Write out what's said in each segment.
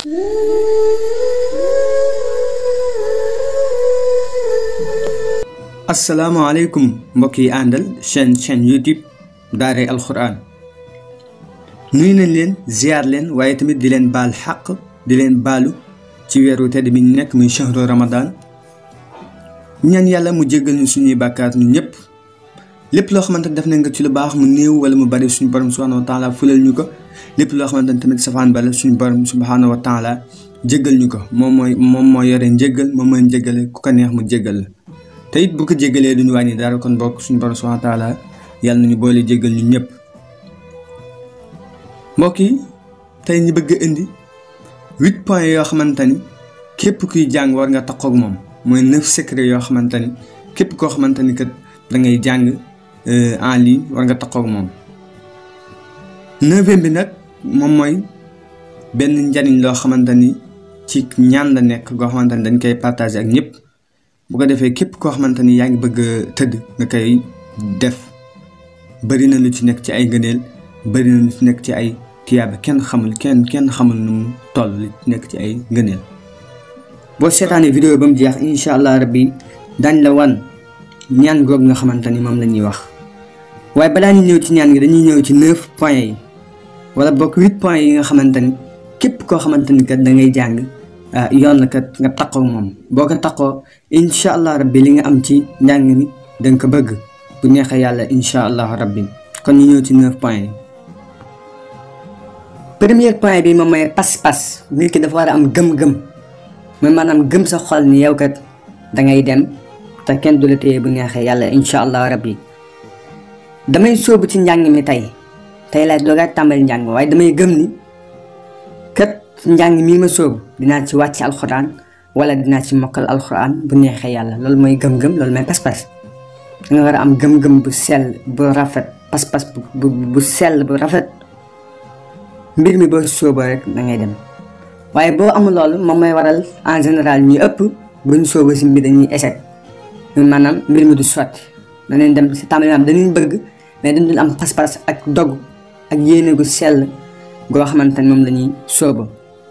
asalaamaaleykum mbokk yi àndal chaîne chaîne YouTube daaray alxuraan nuyu nañ leen ziar leen waaye tamit di leen baal xaq di leen baalu ci weeru tedd bi ñu nekk muy shahru ramadan ñaan yàlla mu jéggal ñu suñuy bàkkaar ñu ñëpp lépp loo xamante ne def nañ ko ci lu baax mu néew wala mu bari suñu borom subhanahu wa taala fulal ñu ko lépp loo xamante ne tamit safaan bala suñu borom subhanahu wa taala jéggal ñu ko moom mooy moom moo yore njéggal moom mooy njéggale ku ko neex mu jéggal la te it bu ko jéggalee duñu wàññi dara kon bokk suñu borom subhanahu wa taala yàlla nañu boole jéggal ñu ñëpp mbokk yi tey ñu bëgg a indi huit points yoo xamante ni képp kuy jàng war nga taxaw ak moom mooy neuf secret yoo xamante ni képp koo xamante ni kat da ngay jàng en ligne war nga taxaw ak moom. neuvième bi nag moom mooy benn njariñ loo xamante ni ci ñaan la nekk goo xamante ni dañ koy partager ak ñëpp bu ko defee képp koo xamante ni yaa ngi bëgg a tëdd nga koy def bari na lu ci nekk ci ay ngëneel bari na lu ci nekk ci ay. tiyaaba kenn xamul kenn kenn xamul nu mu toll li nekk ci ay ngëneel boo seetaanee vidéo ba mu jeex incha allah rabbi dañ la wan ñaan goog nga xamante ni moom la ñuy wax waaye balaa ñu ñëw ci ñaan gi dañuy ñëw ci neuf points yi wala bokk huit points yi nga xamante ni képp koo xamante ni kat da ngay jàng yoon la kat nga taqoo moom boo ko taqoo incha allah rabbi li nga am ci njàng mi da nga ko bëgg bu neexee yàlla incha allah rabbi kon ñu ñëw ci neuf points yi. premier point bi moom mooy pas-pas nit ki dafa war a am gëm-gëm mooy maanaam gëm sa xol ni yow kat da ngay dem te kenn du la téye bu neexee yàlla incha allah rabbi damay sóobu ci njàng mi tey tey laay doogaa tàmbali njàng waaye damay gëm ni kat njàng mii ma sóobu dinaa ci wàcc alxuraan wala dinaa ci mokkal alxuraan bu neexee yàlla loolu mooy gëm-gëm loolu mooy pas-pas da nga war a am gëm-gëm bu sell bu rafet pas-pas bu bu sell bu rafet. mbir mi boo sóoboo rek da ngay dem waaye boo amul loolu moom mooy waral en général ñu ëpp bu ñu sóoboo si mbir dañuy échec maanaam mbir mi du sotti danañ dem si tàmbali am dañuy bëgg mais dañ dul am pas-pas ak dog ak yéene gu sell goo xamante ni moom la ñuy sóoba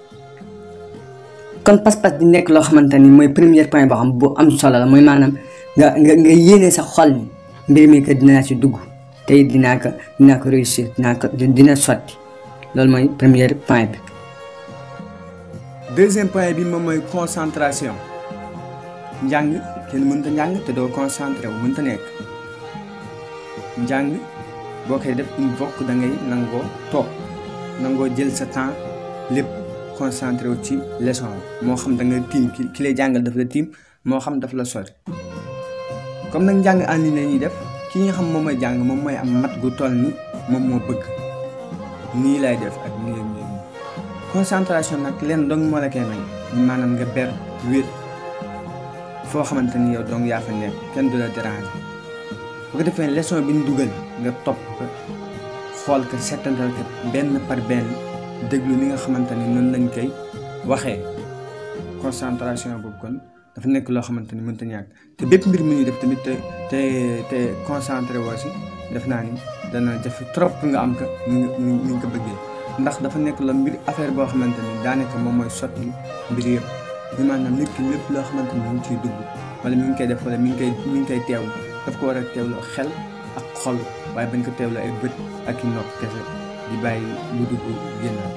kon pas-pas di nekk loo xamante ni mooy premier point boo xam bu am solo la mooy maanaam nga nga nga yéene sa xol ni mbir mi que dinaa ci dugg te it dinaa ko dinaa ko réussir dinaa ko dina sotti loolu mooy premier point bi. deuxième point bi moom mooy concentration njàng kenn mënta njàng te doo concentré wu mënta nekk njàng boo koy def il faut da ngay nangoo toog nangoo jël sa temps lépp concentré wu ci leçon moo xam da nga tiim ki ki lay jàngal daf la tiim moo xam daf la sori comme nag njàng en ligne la ñuy def ki nga xam moom mooy jàng moom mooy am mat gu toll ni moom moo bëgg. nii lay def ak nii nii concentration nag leen dong moo la koy may maanaam nga ber wér foo xamante ni yow dong yaa fa nekk kenn du la déranger bu ko defee leçon bi ñu dugal nga topp ko xool ko settantal ko benn par benn déglu ni nga xamante ni noonu lañ koy waxee concentration boobu kon dafa nekk loo xamante ni mënta ñàkk te bépp mbir mu ñuy def tamit te te te concentré woo si def naa ni dana jafe trop nga am ko ni nga ni nga ko bëggee ndax dafa nekk la mbir affaire boo xamante ni daanaka moom mooy sotti mbir yëpp ñu maanaam nit ki lépp loo xamante ni mu ngi ciy dugg wala mi ngi koy def wala mi ngi koy mi ngi koy teewlu daf ko war a teewloo xel ak xol waaye bañ ko teewloo ay bët ak i nopp kese di bàyyi lu dugg génnaat.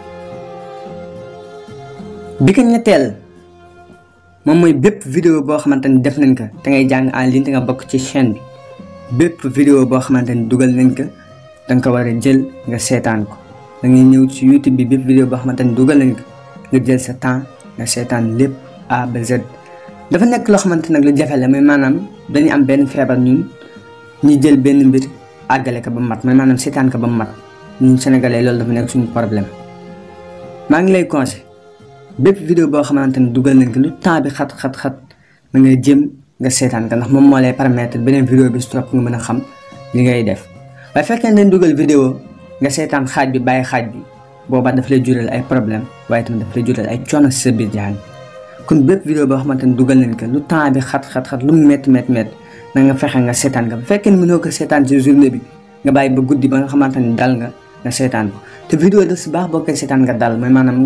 bi ko ñetteel moom mooy bépp vidéo boo xamante ni def nañ ko te ngay jàng en ligne te nga bokk ci chaîne bi. bépp vidéo boo xamante ni dugal nañ ko danga ko war a jël nga seetaan ko da ngay ñëw ci YouTube bi bépp vidéo boo xamante ni dugal nañ ko nga jël sa temps nga seetaan lépp A ba Z. dafa nekk loo xamante nag lu jafe la mais maanaam dañuy am benn feebar ñun ñu jël benn mbir àggale ko ba mat mais maanaam seetaan ko ba mat ñun sénégalais loolu dafa nekk suñu problème maa ngi lay conseillé bépp vidéo boo xamante ni dugal nañ ko lu temps bi xat xat xat da ngay jëm. nga seetaan ka ndax moom moo lay permettre beneen vidéo bi stop nga mën a xam li ngay def waaye fekkee dañ dugal vidéo nga seetaan xaaj bi bàyyi xaaj bi boobaa daf lay jural ay problème waaye tamit daf lay jural ay coono si sa biir jàng kon bépp vidéo boo xamante ni dugal nañ ko lu temps bi xat xat xat lu mu métti métti métti na nga fexe nga seetaan ka bu fekkee mënoo ko seetaan si journée bi nga bàyyi ba guddi ba nga xamante ni dal nga nga seetaan ko te vidéo daf si baax boo koy seetaan nga dal mooy maanaam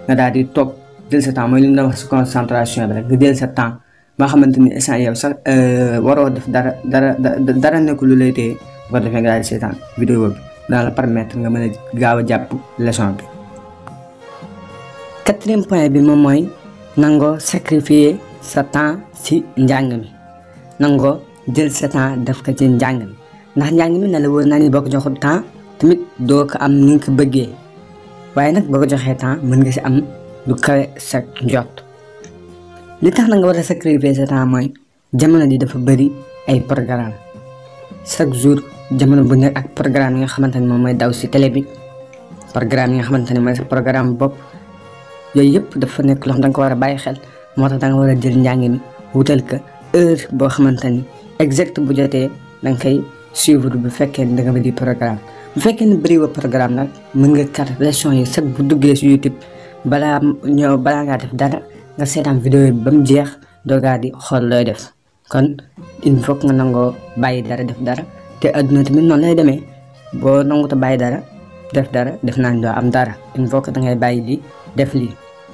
nga daal di toog jël sa temps mooy li mu doon wax si concentration bi rek nga jël sa temps ba xamante ni instant yow sax waroo def dara dara dara nekk lu lay téye bu ko defee nga daal di seetaan vidéo bi dana la permettre nga mën a gaaw a jàpp leçon bi. quatrième point bi moom mooy nangoo sacrifier sa temps si njàng mi nangoo jël sa temps def ko ci njàng mi ndax njàng mi na la wóor naa ni boo ko joxul temps tamit doo ko am ni nga ko bëggee waaye nag boo ko joxee temps mën nga si am lu kawe sa njot li tax na nga war a sacrifier sa temps mooy jamono ji dafa bëri ay programme chaque jour jamono bu nekk ak programme yi nga xamante ne moom mooy daw si télé bi programme yi nga xamante ne mooy sa programme bopp yooyu yëpp dafa nekk loo xam da nga ko war a bàyyi xel moo tax da nga war a jël njàng mi wutal ko heure boo xamante ni exact bu jotee da nga koy suivre bu fekkee ni da nga bëri programme bu fekkee ni bëri wa programme nag mën nga kat leçon yi chaque bu duggee si YouTube balaa ñëw balaa ngaa def dara nga seetaan vidéo bi ba mu jeex doogaa di xool looy def kon il faut nga nangoo bàyyi dara def dara te adduna tamit noonu lay demee boo nanguta bàyyi dara def dara def naa doo am dara il faut que da ngay bàyyi lii def lii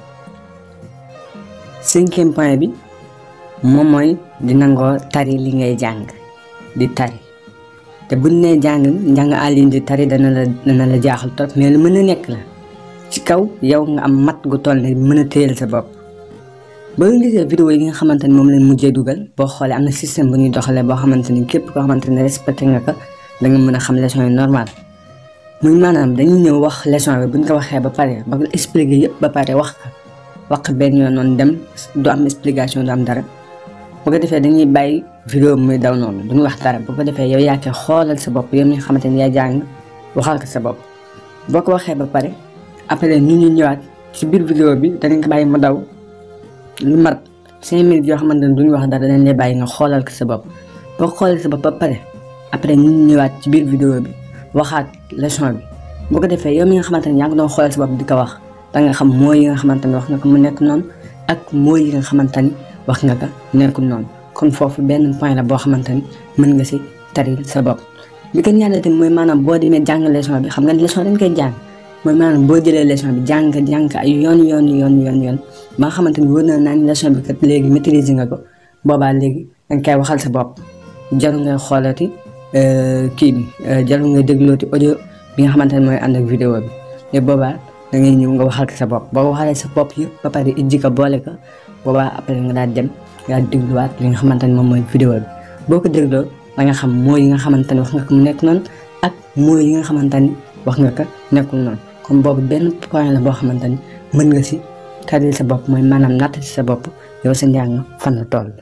cinquième point bi moom mooy di nangoo tari li ngay jàng di tari te buñ nee jàng njàng en ligne di tari dana la dana la jaaxal trop mais lu mën a nekk la ci kaw yow nga am mat gu toll ne mën a téyel sa bopp ba nga gisee vidéo yi nga xamante ni moom leen mujjee dugal boo xoolee am na système bu ñuy doxalee boo xamante ni képp koo xamante ni respecté nga ko da nga mën a xam leçon yi normal muy maanaam dañuy ñëw wax leçon bi buñ ko waxee ba pare ba expliqué yëpp ba pare wax ko wax benn yoon noonu dem du am explication du am dara bu ko defee dañuy bàyyi vidéo muy daw noonu duñu wax dara bu ko defee yow yaa koy xoolal sa bopp yow mi nga xamante ni yaa jàng waxal ko sa bopp boo ko waxee ba pare après ñu ñu ñëwaat ci biir vidéo bi danañ ko bàyyi mu daw lu mat cinq minutes yoo xamante ne duñu wax dara dañ lay bàyyi nga xoolal ko sa bopp boo ko xoolal sa bopp ba pare après ñu ñu ñëwaat ci biir vidéo bi waxaat leçon bi boo ko defee yow mi nga xamante ne yaa ngi doon xoolal sa bopp di ko wax da nga xam mooy yi nga xamante ni wax nga ko mu nekk noonu ak mooy yi nga xamante ni wax nga ko nekkul noonu kon foofu benn point la boo xamante ni mën nga si taril sa bopp li ko ñaareel tamit mooy maanaam boo demee jàng leçon bi xam nga leçon dañ koy jàng mooy maanaam boo jëlee leçon bi jàng jàng ay yoon yoon yoon yoon yoon ba nga xamante ni wóor na naa ni leçon bi kat léegi maîtriser nga ko boobaa léegi danga koy waxal sa bopp jarul ngay xoolati kii bi jarul ngay déglooti audio bi nga xamante ne mooy ànd ak vidéo bi te boobaa da ngay ñëw nga waxal ko sa bopp boo waxalee sa bopp yëpp ba pare ijji ko boole ko boobaa après nga daal dem nga dégluwaat li nga xamante ne moom mooy vidéo bi boo ko dégloo da nga xam mooy yi nga xamante ne wax nga ko mu nekk noonu ak mooy yi nga xamante ni wax nga ko nekkul noonu comme boobu benn point la boo xamante ni mën nga si taril sa bopp mooy maanaam natt si sa bopp yow sa njàng fan la toll.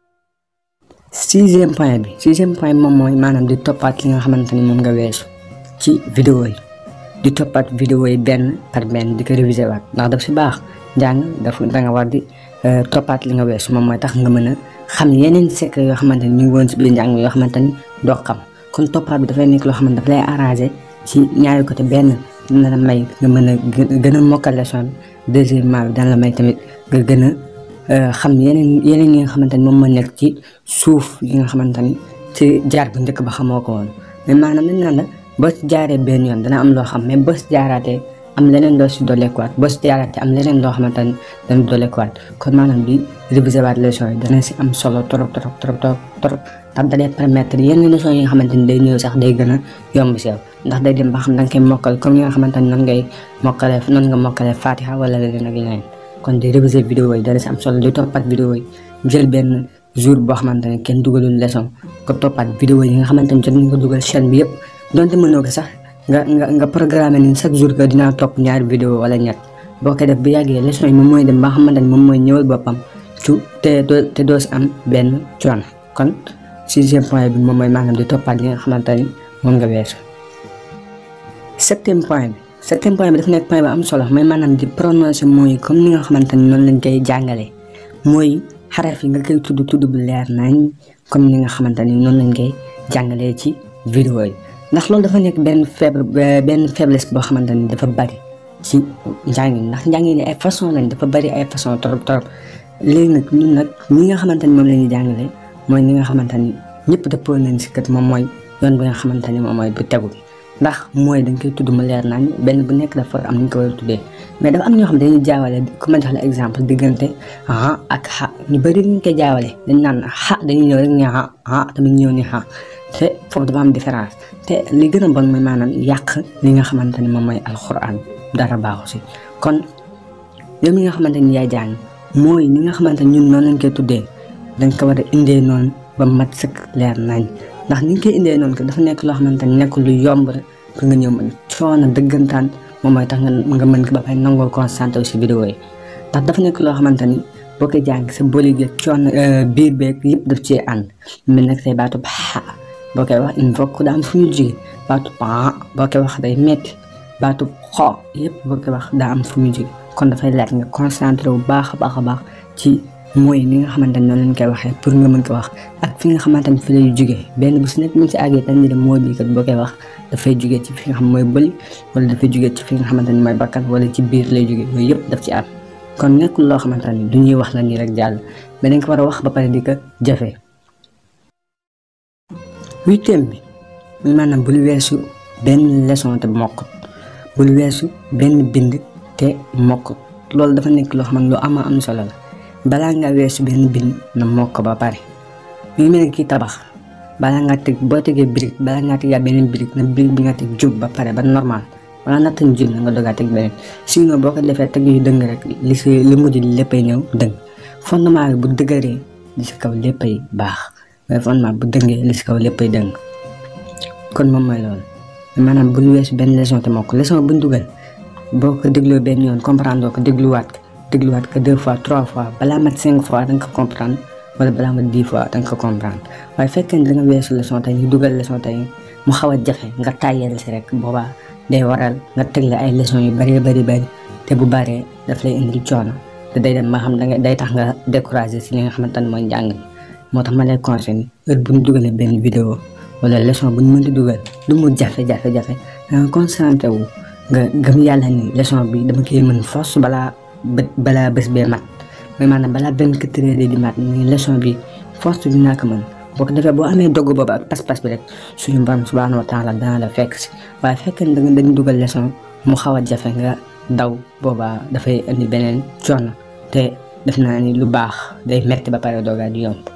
sixième point bi sixième point bi moom mooy maanaam di toppaat li nga xamante ni moom nga weesu ci vidéo yi di toppaat vidéo yi benn par benn di ko révisé waat ndax daf si baax njàng daf da nga war di toppaat li nga weesu moom mooy tax nga mën a xam yeneen secret yoo xamante ni ñu ngi woon si biir njàng yoo xamante ni doo xam kon toppaat bi dafay nekk loo xamante daf lay arrangé ci ñaari côté benn dina la may nga mën a gën a mokkal leçon bi deuxièmement bi dana la may tamit nga gën a xam yeneen yeneen yi nga xamante ni moom moo nekk ci suuf yi nga xamante ni ci jaar bu njëkk ba xamoo ko woon mais maanaam dañ naan la boo si jaaree benn yoon dana am loo xam mais boo si jaaraatee am leneen loo si dolleekuwaat boo si jaaraatee am leneen loo xamante ni dana dolleekuwaat kon maanaam di réviser waat leçon yi dana si am solo trop trop trop trop trop ndax da lay permettre yenn leçon yi nga xamante ni day ñëw sax day gën a yomb si yow ndax day dem ba xam da nga koy mokkal comme yi nga xamante ni noonu ngay mokkalee noonu nga mokkalee Fatiha wala leneen ak leneen kon di réviser vidéo yi dana si am solo di toppat vidéo yi jël benn jour boo xamante ne kenn dugalul leçon ko toppat vidéo yi nga xamante ni jot nañ ko dugal chaîne bi yëpp donte mënoo ko sax nga nga nga programme ni chaque jour que dinaa topp ñaari vidéo wala ñett boo ko def bu yàggee leçon yi moom mooy dem ba xamante ni moom mooy ñëwal boppam ci te doo te doo si am benn coono kon sixième point bi moom mooy maanaam di toppaat li nga xamante ni moom nga weesu septième point bi septième point bi dafa nekk point ba am solo mooy maanaam di prononcer mooy comme ni nga xamante ni noonu lañ koy jàngalee mooy xaraf yi nga koy tudd tudd bu leer nañ comme ni nga xamante ni noonu lañ koy jàngalee ci vidéo yi ndax loolu dafa nekk benn faible benn faiblesse boo xamante ni dafa bari ci njàngin ndax njàngin ay façon lañ dafa bari ay façon trop trop léegi nag ñun nag ñi nga xamante ni moom la ñuy jàngalee mooy ñi nga xamante ni ñëpp dëppoo nañ si kat moom mooy yoon bi nga xamante ni moom mooy bu tegu bi ndax mooy dañ koy tudd mu leer nañ benn bu nekk dafa am ni ñu ko war a tuddee mais dafa am ñoo xam dañuy jaawale ku ma jox la exemple diggante ha ak xa ñu bëri ñu koy jaawale dañ naan xa dañuy ñëw rek ne ha ha tamit ñëw ni xa te foofu dafa am différence te li gën a bon mooy maanaam yàq li nga xamante ni moom mooy alxuraan dara baaxu si kon yow mi nga xamante ni yaay jàng mooy ni nga xamante ni ñun noonu lañ koy tuddee dañ ko war a indee noonu ba mat sëkk leer nañ ndax ni nga koy indee noonu que dafa nekk loo xamante ni nekk lu yomb rek pour nga ñëw mën coono dëggantaan moom mooy tax nga nga mën ko ba pare nangoo concentré si vidéo yi ndax dafa nekk loo xamante ni boo koy jàng sa bëli gi coono biir beeg yëpp daf cee ànd mel nag say baatu xa boo koy wax il faut que daa am fu ñu jóge baatu pa boo koy wax day metti baatu xo yëpp boo koy wax daa am fu ñu jóge kon dafay laaj nga concentré wu baax a baax a baax ci mooy ni nga xamante ni noonu lañ koy waxee pour nga mën ko wax ak fi nga xamante ni fi lay jógee benn bu si nekk mu si àggee dañ ne mooy bii kat boo koy wax dafay jógee ci fi nga xam mooy bëli wala dafay jógee ci fi nga xamante ni mooy bakkan wala ci biir lay jógee yooyu yëpp daf ci am kon nekkul loo xamante ni du ñuy wax la nii rek jàll mais dañ ko war a wax ba pare di ko jafe huitième bi muy maanaam bul weesu benn leçon te mokkut bul weesu benn bind te mokkut loolu dafa nekk loo xam ne lu ama am solo la balaa nga weesu benn bind na mokk ba pare mi ngi mel ne kii tabax balaa nga teg boo tegee brique balaa ngaa tegaat beneen brique na brique bi nga teg jub ba pare ba normal wala natt ñu jub na nga dogaa teg beneen sinon boo ko defee teg yu dëng rek li si li mujj léppay ñëw dëng fondement bi bu dëgëree li si kaw léppay baax mais fondement bu dëngee li si kaw léppay dëng kon moom mooy loolu maanaam bul weesu benn leçon te mokk leçon buñ dugal boo ko dégloo benn yoon comprendre ko dégluwaat ko dégluwaat ko deux fois trois fois balaa mat cinq fois da nga ko comprendre wala balaa mat dix fois da nga ko comprendre waaye fekkee ne da nga weesu leçon tey ñu dugal leçon tey mu xaw a jafe nga tàyyeel si rek boobaa day waral nga tegle ay leçon yu bari bari bari te bu baree daf lay indil coono te day dem ma xam da nga day tax nga découragé si li nga xamante ne mooy njàng mi moo tax ma lay conseillé heure bu ñu dugalee benn vidéo wala leçon bu ñu mënti dugal lu mu jafe jafe jafe da nga concentré wu nga gëm yàlla ni leçon bi dama koy mën force balaa balaa bés bee mat mais maanaam balaa benn quatre heures di mat ni leçon bi force dinaa ko mën boo ko defee boo amee dogg boobu ak pas-pas bi rek suñu borom subhanahu wa taala dana la fekk si waaye fekk da nga dañ dugal leçon mu xaw a jafe nga daw boobaa dafay indi beneen coono te def naa ni lu baax day metti ba pare doogaa di yomb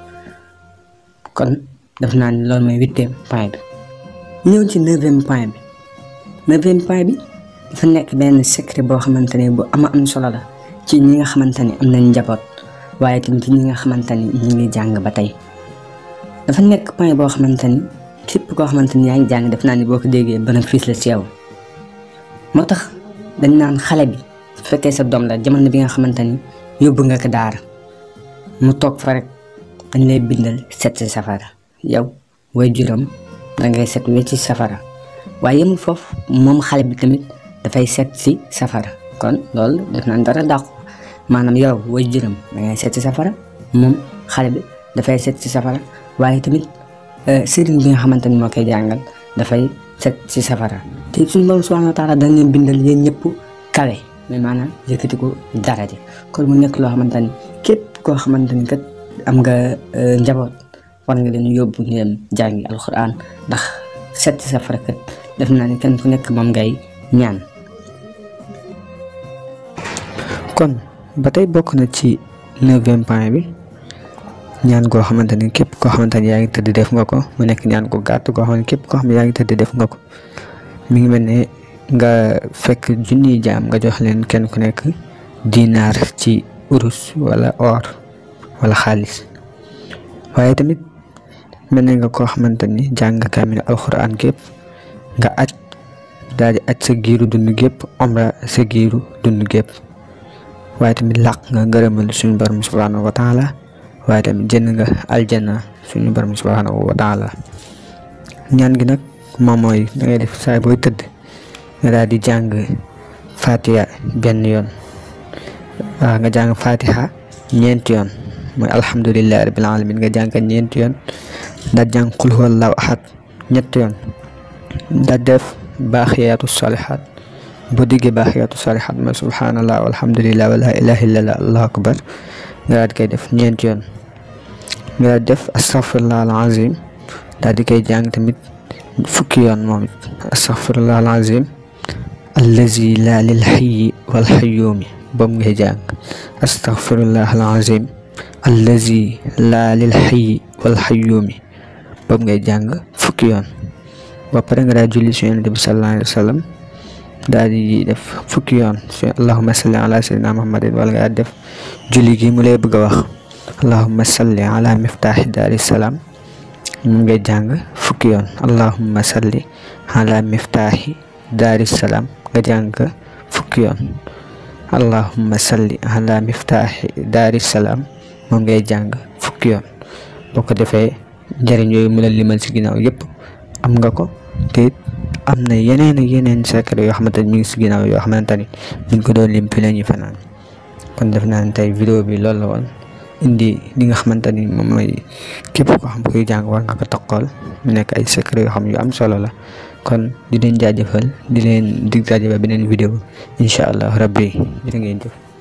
kon def naa ni loolu mooy huitième point bi ñëw ci neuvième point bi neuvième point bi dafa nekk benn secret boo xamante ne bu ama am solo la ci ñi nga xamante ni am nañ njaboot waaye tamit ci ñi nga xamante ni ñi ngi jàng ba tey dafa nekk point boo xamante ni képp koo xamante ni yaa ngi jàng def naa ni boo ko déggee bénéfice la ci yow moo tax dañ naan xale bi su fekkee sa doom la jamono bi nga xamante ni yóbbu nga ko daara mu toog fa rek dañ lay bindal set si safara yow way juróom da ngay set wecc ci safara waaye yemul foofu moom xale bi tamit dafay set si safara kon loolu def naan dara dàqu maanaam yow way juróom da ngay set si safara moom xale bi dafay set si safara waaye tamit sëriñ bi nga xamante ni moo koy jàngal dafay set si safara te suñu borom subhanahu wa taala dañ leen bindal yéen ñëpp kawe mais maanaam yëkkati ko daraja kon mu nekk loo xamante ni képp koo xamante ni kat am nga njaboot war nga leen yóbbu ñu dem jàngi alxuraan ndax set si safara kat def naa ni kenn ku nekk moom ngay ñaan kon ba tey bokk na ci neuvième point bi ñaan goo xamante ni képp koo xamante ni yaa ngi tëdd def nga ko mu nekk ñaan ko gàtt goo xam ne képp koo xam ne yaa ngi tëdd def nga ko mi ngi mel ne nga fekk junniy jaam nga jox leen kenn ku nekk dinaar ci urus wala or wala xaalis waaye tamit mel ne nga koo xamante ni jàng kaamil alxuraan gépp nga aj daal di aj sa giiru dund gépp omra sa giiru dund gépp waaye tamit làq nga ngërëmal suñu borom subhanahu wa taala waaye tamit jënd nga aljana suñu borom subhanahu wa taala ñaan gi nag moom mooy da ngay def saay booy tëdd nga daal di jàng fatiha benn yoon waaw nga jàng fatiha ñeenti yoon mooy alhamdulillahi rabbil alamin nga jàng ñeenti yoon daal jàng qul huwallahu ahad ñetti yoon daal def baaxiyaatu salihat boo diggee baaxiyaatu salihat mooy subhanallah walhamdulillah wala ilaha illallah allahu akbar nga daal di koy def ñeenti yoon nga daal def astaghfirullah al azim daal di koy jàng tamit fukki yoon moom it astaghfirullah alazim allazi la lil hayyi wal hayyumi boobu ngay jàng astaghfirullah alazim allazi la lil hayyi wal hayyumi boobu ngay jàng fukki yoon ba pare nga daal julli si yonent bi sallallahu alayhi wa sallam daal di def fukki yoon si allahumma salli ala sayyidina muhammadin wala nga def julli gi mu lay bëgg a wax allahumma salli ala miftaaxi daari salaam mu ngay jàng fukki yoon allahumma salli ala miftaaxi daari salaam nga jàng fukki yoon allahumma salli ala miftaaxi daari salaam moom ngay jàng fukki yoon boo ko defee njëriñ yooyu mu la limal si ginnaaw yëpp am nga ko te am na yeneen ak yeneen secret yoo xamante ni mi ngi si ginnaaw yoo xamante ni buñ ko doon lim fi la ñuy fanaan kon def naa ne tey vidéo bi loolu la woon indi li nga xamante ni moom mooy képp koo xam koy jàng war nga ko toqool mu nekk ay secret yoo xam yu am solo la kon di leen jaajëfal di leen dig jaajëfal beneen vidéo incha allah rabbi jërë ngeen jëf